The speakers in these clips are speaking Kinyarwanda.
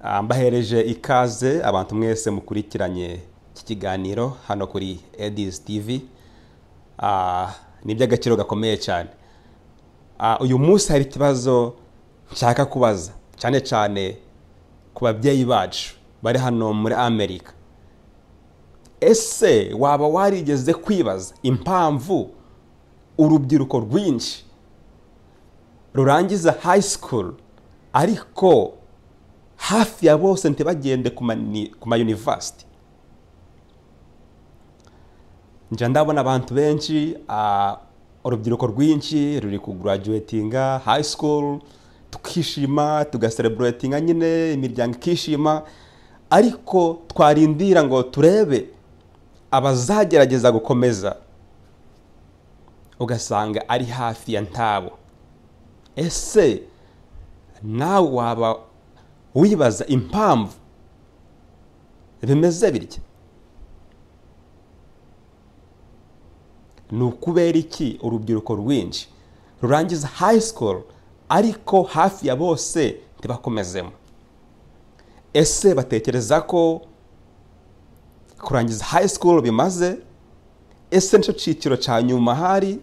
Ah, Mbahereje ikaze abantu mwese mukurikiranye iki kiganiro hano kuri Edis TV Ah, ni iby'agaciro gakomeye cyane Ah, uyu munsi hari ikibazo nshaka kubaza cyane cyane ku babyeyi bacu bari hano muri amerika ese waba warigeze kwibaza impamvu urubyiruko rwinshi rurangiza high school ariko hafi ya bose ntibagende ku mani- ku mayunivasiti njya ndabona abantu benshi ah, urubyiruko rwinshi ruri kuguraduwetinga high school tukishima tugasereburetinga nyine imiryango ikishima ariko twarindira ngo turebe abazagerageza gukomeza ugasanga ari hafi ya ntabo ese nawe waba wibaza impamvu bimeze bitya ni ukubera iki urubyiruko rwinshi rurangiza high school ariko hafi ya bose ntibakomezemo ese batekereza ko kurangiza high school bimaze ese nicyo cyiciro cya nyuma hari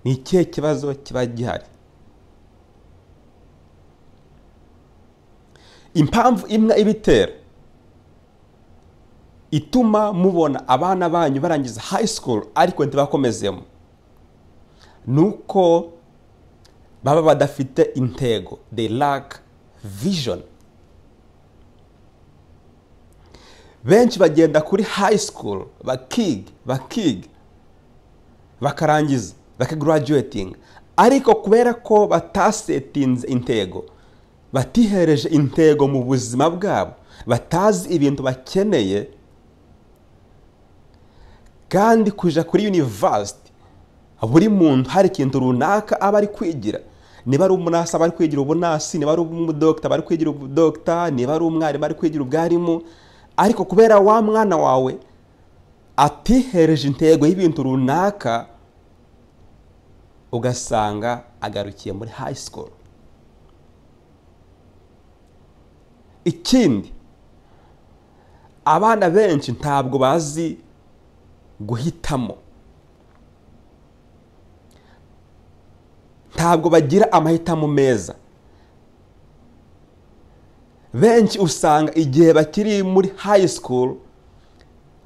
ni ikihe kibazo kiba gihari impamvu imwe ibitera ituma mubona abana banyu barangiza high school ariko ntibakomezemo ni uko baba badafite intego they lack vision benshi bagenda kuri high school bakiga bakiga bakarangiza bakagaraduwetinga ariko kubera ko batasetinze intego batihereje intego mu buzima bwabo batazi ibintu bakeneye kandi kuja kuri yunivasiti buri muntu hari ikintu runaka aba ari kwigira niba ari umunasi aba ari kwigira ubunasi niba ari umudogita aba ari kwigira ubudogita niba ari umwarimu ari kwigira ubwarimu ariko kubera wa mwana wawe atihereje intego y'ibintu runaka ugasanga agarukiye muri high school ikindi abana benshi ntabwo bazi guhitamo ntabwo bagira amahitamo meza benshi usanga igihe bakiri muri high school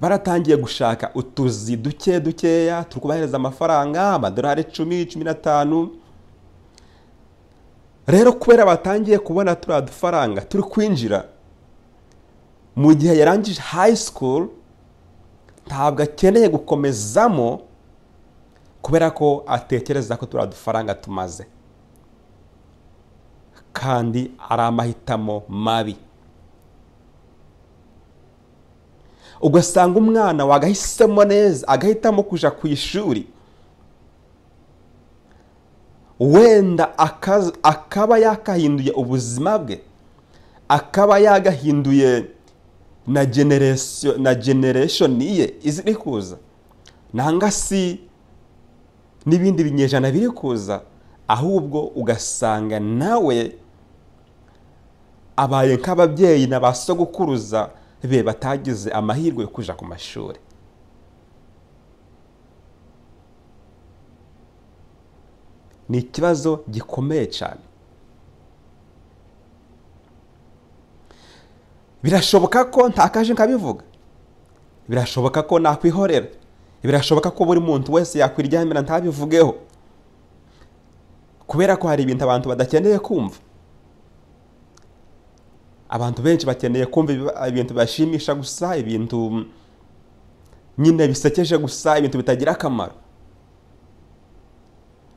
baratangiye gushaka utuzi duke dukeya turi kubahereza amafaranga amadolari icumi cumi n'atanu rero kubera batangiye kubona turiya dufaranga turi kwinjira mu gihe yarangije high school ntabwo akeneye gukomezamo kubera ko atekereza ko turiya dufaranga tumaze kandi ari amahitamo mabi ugasanga umwana wagahisemo neza agahitamo kujya ku ishuri wenda akaz- akaba yakahinduye ubuzima bwe akaba yagahinduye na generation na generation ye iziri kuza nanga si n'ibindi binyejana biri kuza ahubwo ugasanga nawe abaye nk'ababyeyi na ba sogokuruza be batagize amahirwe yo kuja ku mashuri ni ikibazo gikomeye cyane birashoboka ko ntakaje nkabivuga birashoboka ko nakwihorera birashoboka ko buri muntu wese yakwiryamira ntabivugeho kubera ko hari ibintu abantu badakeneye kumva abantu benshi bakeneye kumva ibi- ibintu bibashimisha gusa ibintu nyine bisekeje gusa ibintu bitagira akamaro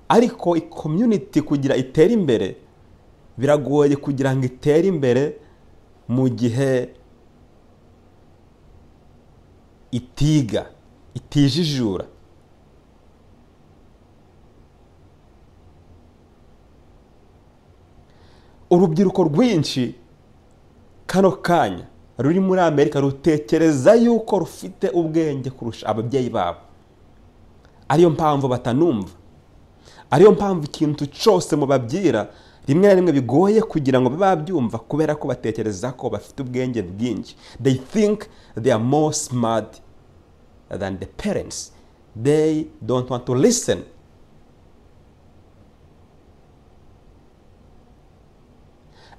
ariko community kugira itere imbere biragoye kugira ngo itere imbere mu gihe itiga itijijura urubyiruko rwinshi kano kanya ruri muri amerika rutekereza yuko rufite ubwenge kurusha ababyeyi babo ariyo mpamvu batanumva ariyo mpamvu ikintu cyose mubabwira rimwe na rimwe bigoye kugira ngo bibe babyumva kubera ko batekereza ko bafite ubwenge bwinshi they think they are more smart than the parents they don't want to listen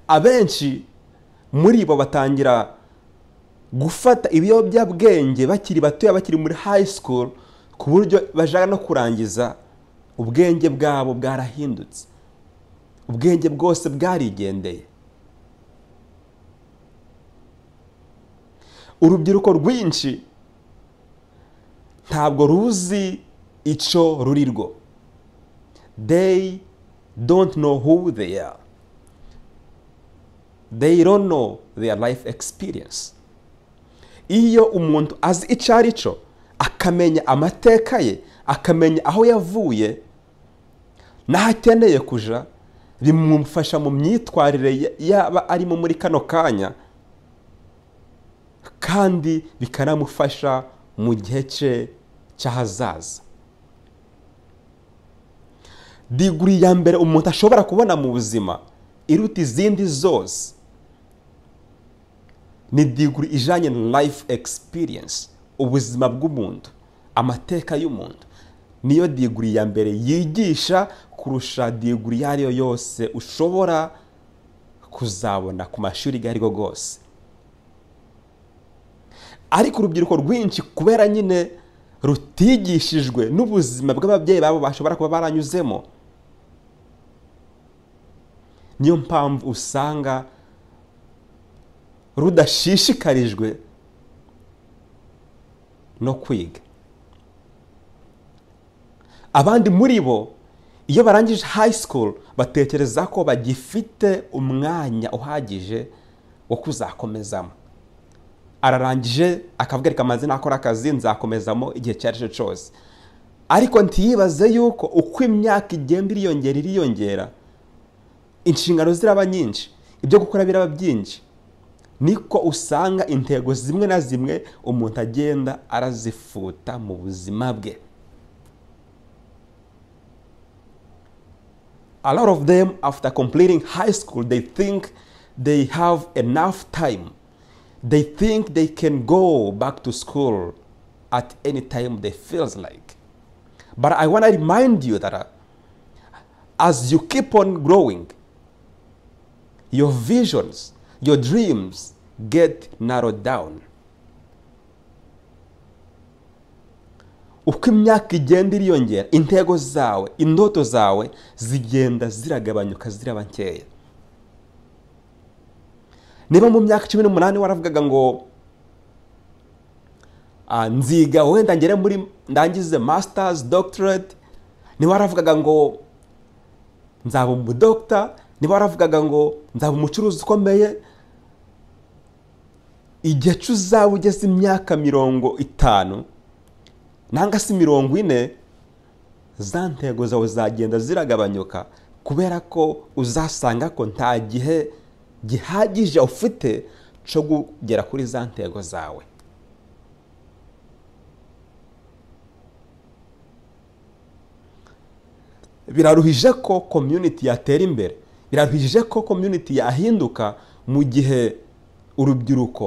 abenshi muri bo batangira gufata ibiyobyabwenge bakiri batoya bakiri muri high school ku buryo bashaka no kurangiza ubwenge bwabo bwarahindutse ubwenge bwose bwarigendeye urubyiruko rwinshi ntabwo ruzi icyo ruri rwo they don't know who they are they don't know their life experience iyo umuntu azi icyo ari cyo akamenya amateka ye akamenya aho yavuye n'aho akeneye kuja bimufasha mu myitwarire yaba arimo muri kano kanya kandi bikanamufasha mu gihe cye cy'ahazaza diguri ya mbere umuntu ashobora kubona mu buzima iruta izindi zose ni diguri ijyanye na life experience ubuzima bw'umuntu amateka y'umuntu niyo diguri ya mbere yigisha kurusha diguri iyo ari yo yose ushobora kuzabona ku mashuri iyo ari yo yose ariko urubyiruko rwinshi kubera nyine rutigishijwe n'ubuzima bw'ababyeyi babo bashobora kuba baranyuzemo niyo mpamvu usanga rudashishikarijwe no kwiga abandi muri bo iyo barangije high school batekereza ko bagifite umwanya uhagije wo kuzakomezamo ararangije akavuga reka amaze nakora akazi nzakomezamo igihe icyo ari cyo cyose ariko ntiyibaze yuko uko imyaka igenda iriyongera iriyongera inshingano ziraba nyinshi ibyo gukora biraba byinshi niko usanga intego zimwe na zimwe umuntu agenda arazifuta mu buzima bwe a lot of them after completing high school they think they have enough time they think they can go back to school at any time they feels like but i want to remind you that uh, as you keep on growing your visions your dreams get narrowed down uko imyaka igenda iriyongera intego zawe indoto zawe zigenda ziragabanyuka ziraba nkeya niba mu myaka cumi n'umunani waravugaga ngo nziga wenda ngere muri ndangize masitazi dogitoreti niba waravugaga ngo nzaba umudogita niba waravugaga ngo nzaba umucuruzi ukomeye igihe cy'uzaba ugeze imyaka mirongo itanu nanga si mirongo ine za ntego zawe zagenda ziragabanyuka kubera ko uzasanga ko nta gihe gihagije ufite cyo kugera kuri za ntego zawe biraruhije ko komyuniti yatera imbere biraruhije ko komyuniti yahinduka mu gihe urubyiruko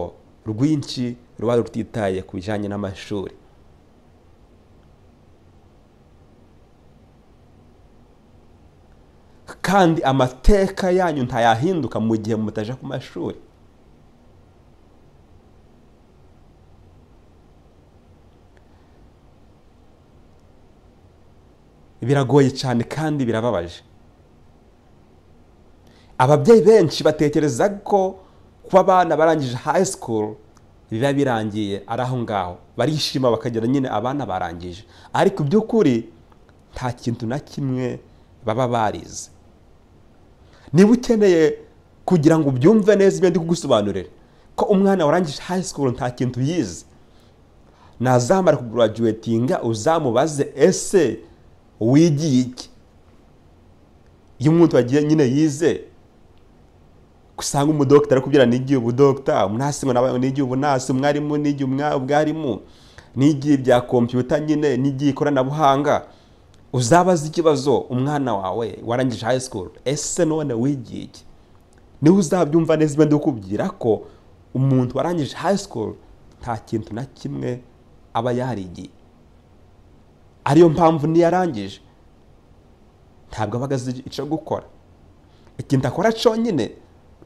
rwinshi ruba rutitaye ku bijyanye n'amashuri kandi amateka yanyu ntayahinduka mu gihe mutaje ku mashuri biragoye cyane kandi birababaje ababyeyi benshi batekereza ko kuba abana barangije high school biba birangiye ari aho ngaho barishima bakagira nyine abana barangije ariko iby'ukuri nta kintu na kimwe baba barize niba ukeneye kugira ngo ubyumve neza ibyo ndi kugusobanurira ko umwana warangije high school nta kintu yize nazamara kugaraduwetinga uzamubaze ese wigiye iki iyo umuntu wagiye nyine yize usanga umudogitari kubwira nigiye ubudogita umunasi nigiye ubunasi umwarimu nigiye ubwarimu nigiye ibya kompiyuta nyine nigiye ikoranabuhanga uzabaza ikibazo umwana wawe warangije high school ese none wigiye iki niwe uzabyumva neza ibyo ndikubwira ko umuntu warangije high school nta kintu na kimwe aba yarigiye ariyo mpamvu niyo arangije ntabwo aba azi icyo gukora ikintu akora cyonyine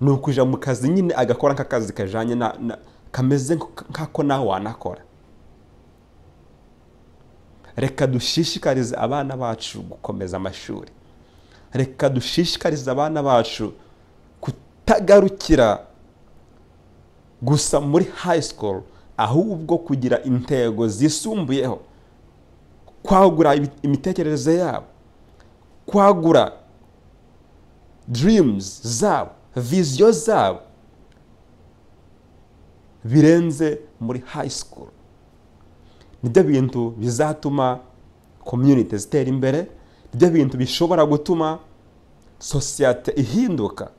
ni ukujya mu kazi nyine agakora nk'akazi kajyanye na na- kameze nk'ako nawe wanakora reka dushishikarize abana bacu gukomeza amashuri reka dushishikarize abana bacu kutagarukira gusa muri high school ahubwo kugira intego zisumbuyeho kwagura ibi- imitekerereze yabo kwagura dreams zabo viziyo zabo birenze muri high school nibyo bintu bizatuma community zitera imbere nibyo bintu bishobora gutuma sosiyete ihinduka